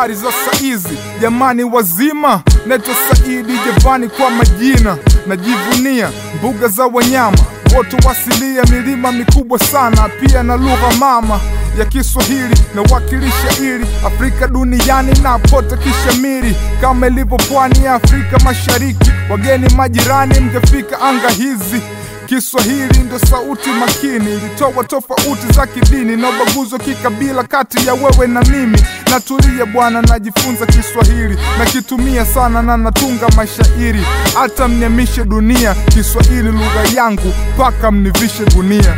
habari za saizi jamani, wazima. Naitwa Saidi Javani kwa majina, najivunia mbuga za wanyama wote wasilia, milima mikubwa sana, pia na lugha mama ya Kiswahili nawakilisha ili Afrika duniani na pote kishamiri, kama ilivyo pwani ya Afrika Mashariki. Wageni majirani, mngefika anga hizi Kiswahili ndo sauti makini, ilitoa tofauti za kidini na ubaguzi wa kikabila kati ya wewe na mimi. Natulia bwana, najifunza Kiswahili nakitumia sana na natunga mashairi, hata mniamishe dunia. Kiswahili lugha yangu, mpaka mnivishe gunia.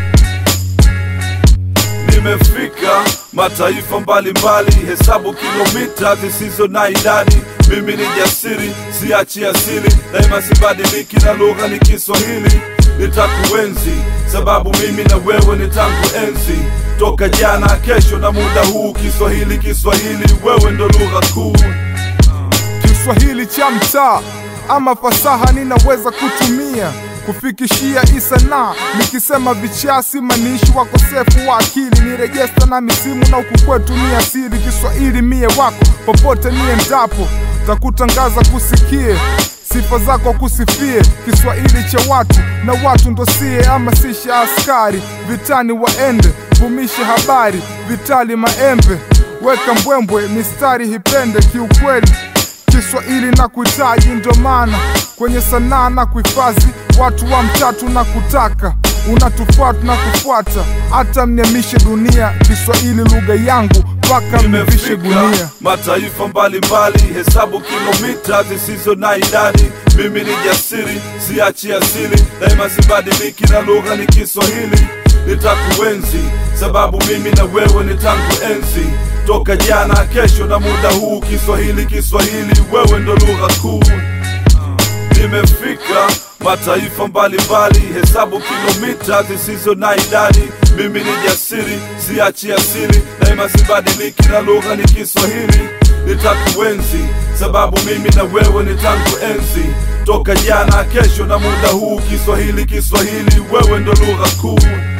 Nimefika mataifa mbalimbali, hesabu kilomita zisizo na idadi. Mimi ni jasiri, siachi asili, daima sibadiliki, na lugha ni Kiswahili. Nitakuenzi sababu mimi na wewe ni tangu enzi, toka jana, kesho na muda huu. Kiswahili, Kiswahili, wewe ndo lugha kuu. Kiswahili cha mtaa ama fasaha ninaweza kutumia kufikishia isanaa, nikisema vichasi manishi wakosefu wa akili ni rejesta na misimu na huku kwetu ni asili. Kiswahili mie wako popote niendapo, takutangaza kusikie sifa zako kusifie. Kiswahili cha watu na watu ndo sie, ama sisha askari vitani waende vumishe habari vitali maembe weka mbwembwe mistari hipende kiukweli Kiswahili na kuhitaji, ndo maana kwenye sanaa na kuhifadhi watu wa mtatu na kutaka unatufuata na kufuata, hata mniamishe dunia. Kiswahili lugha yangu, mpaka mnivishe gunia. Nimefika mataifa mbalimbali, hesabu kilomita zisizo na idadi. Mimi ni jasiri, siachi asili, daima sibadiliki, na lugha ni Kiswahili. Nitakuenzi sababu mimi na wewe ni tangu enzi, toka jana, kesho na muda huu. Kiswahili, Kiswahili, wewe ndo lugha kuu. Nimefika mataifa mbalimbali, hesabu kilomita zisizo na idadi. Mimi ni jasiri, siachi asili, daima sibadiliki, na lugha ni Kiswahili. Nitakuenzi sababu mimi na wewe ni tangu enzi, toka jana, kesho na muda huu. Kiswahili, Kiswahili, wewe ndo lugha kuu.